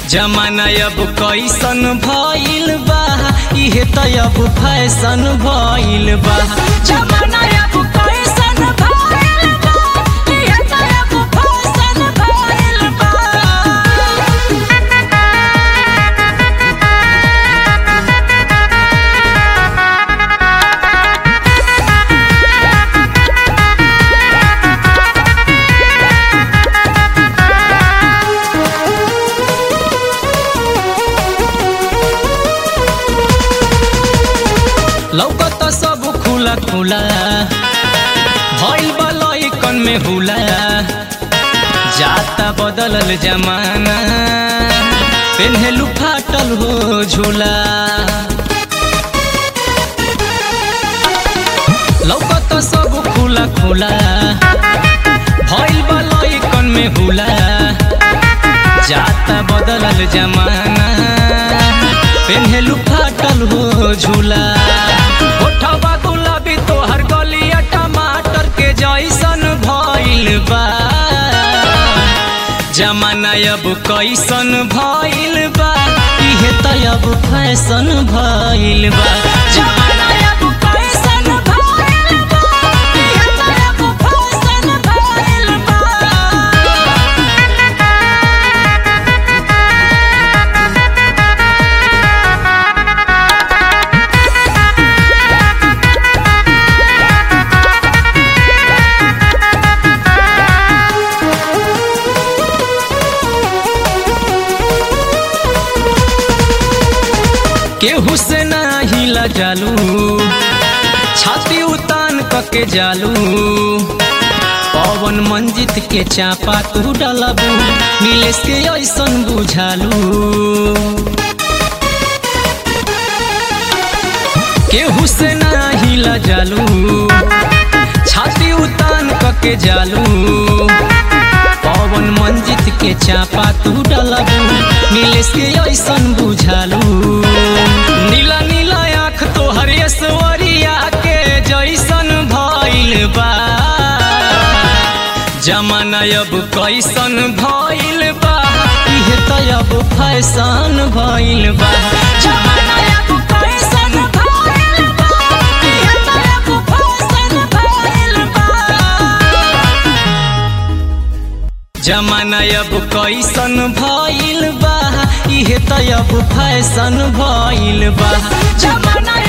जमाना अब कैसन भइल बा इहे त अब फैशन भइल बा जमाना अब कैसन भइल बा इहे त अब फैशन भइल बा लौकत सब खुला खुला भइल बा लइकन में हुला जाता बदलल जमाना पेन्हेलु फाटल हो झूला लौकत सब खुला खुला भइल बा लइकन में हुला जाता बदलल जमाना पेन्हेलु फाटल हो झूला ओठवा गुलाबी तोहर गलिया टमाटर के जैसन भइल बा जमाना अब कैसन भइल बा इहे त अब फैशन भइल बा जमाना अब कैसन भइल बा इहे त अब फैशन भइल बा केहू से नाही लजालू छाती उतान कके जालू पवन मंजित के चापा तू डलबू नीलेश के ऐसन बुझालू केहू से नाही लजालू छाती उतान कके जालू पवन मंजित के चापा तू डलबू नीलेश के ऐसन बुझालू नीला नीला आँख तोहर ऐश्वर्या के जैसन भइल बा जमाना अब कैसन भइल बा इहे त अब फैशन भइल बा जमाना अब कैसन भइल बा इहे त अब फैशन भइल बा जमाना अब कैसन भइल बा इहे त अब फैशन भइल बा जमाना